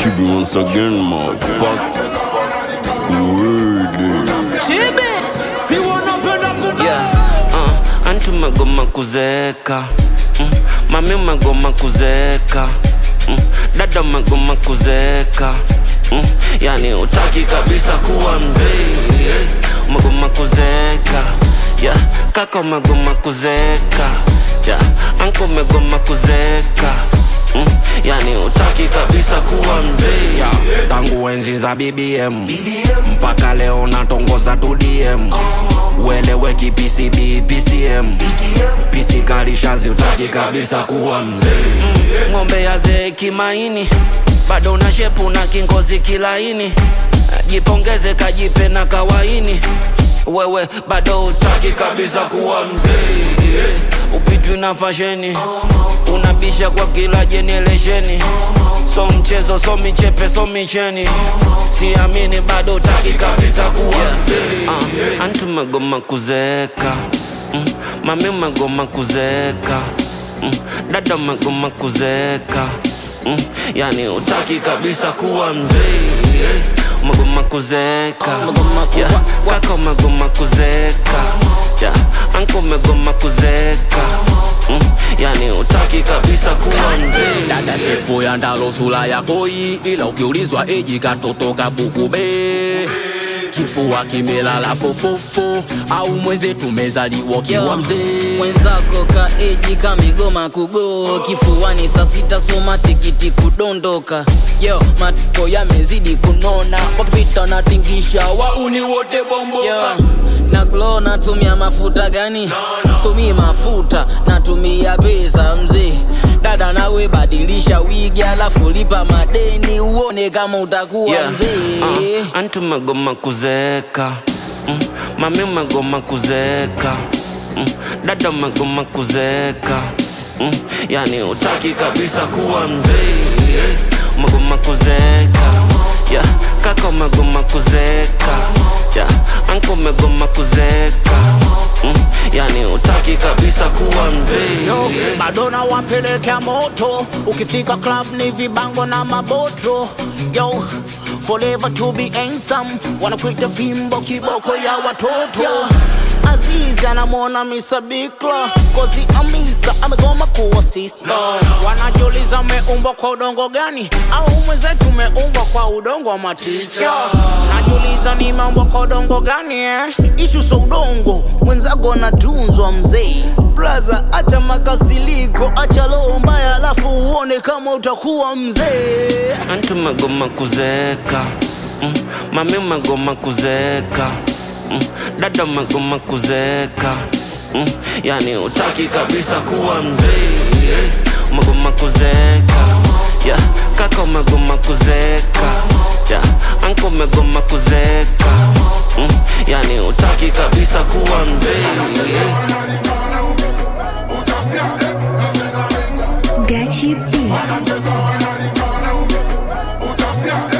Chibi once again, motherfucker. Word. Chibi, si wanapenda kubeba yeah. uh, anti umegoma kuzeeka mm. mami umegoma kuzeeka mm. dada umegoma kuzeeka mm. yani utaki kabisa kuwa mzee yeah. umegoma kuzeeka yeah. kaka umegoma kuzeeka yeah. anko umegoma kuzeeka Mm, yani utaki kabisa kuwa mzee yeah. tangu enzi za bbm mpaka leo natongoza tu dm ueleweki pcb pcm pc kalishazi utaki kabisa kuwa mzee ng'ombe ya zee kimaini bado na shepu na kingozi kilaini jipongeze kajipe na kawaini wewe bado utaki kabisa kuwa mzee yeah. upitwi na fasheni unabisha kwa kila jeneresheni so mchezo so michepe so micheni siamini bado utaki kabisa kuwa mzee uh, antu umegoma kuzeeka mm, mami umegoma kuzeeka mm, dada umegoma kuzeeka mm, yani utaki kabisa kuwa mzee yeah. umegoma kuzeeka Umegoma ku- yeah. kaka umegoma kuzeeka yeah. anko umegoma kuzeeka mm, yani utaki kabisa kuwa mzee dada shepo ya ndalo sura ya koi ila ukiulizwa eji katoto kabukube kifua kimelala fofofo au mweze tumezaliwa kiwa Yo, mzee mwenzako kaeji kamigoma kugo kifuani saa sita soma tikiti kudondoka yo matoko yamezidi kunona wakipita natingisha wauni wote bombo yo, na glo natumia mafuta gani situmii mafuta natumia pesa mzee dada nawe badilisha wigi alafu lipa madeni uone kama utakuwa Yeah. mzee Uh, anti umegoma kuzeeka mm. mami umegoma kuzeeka mm. dada umegoma kuzeeka mm. yani utaki kabisa kuwa mzee yeah. umegoma kuzeeka yeah. kaka umegoma kuzeeka yeah. anko umegoma kuzeeka mm. yani utaki kabisa kuwa mzee Yo, yeah. Madonna wapelekea moto ukifika club ni vibango na maboto yo forever to be handsome wanakuita fimbo kiboko ya watoto Azizi anamwona Mr. Bikla kozi Amisa amegoma kuwa sister wanajiuliza umeumbwa kwa udongo gani au mwenzetu umeumbwa kwa udongo wa maticha najiuliza nimeumbwa kwa udongo gani eh? ishu so udongo mwenzako anatunzwa mzee braza acha makasiliko acha roho mbaya alafu uone kama utakuwa mzee anti umegoma kuzeeka mm. mami umegoma kuzeeka mm. dada umegoma kuzeeka mm. yani utaki kabisa kuwa mzee yeah. umegoma kuzeeka yeah. kaka umegoma kuzeeka yeah. anko umegoma kuzeeka mm. yani utaki kabisa kuwa mzee yeah. Gachi B.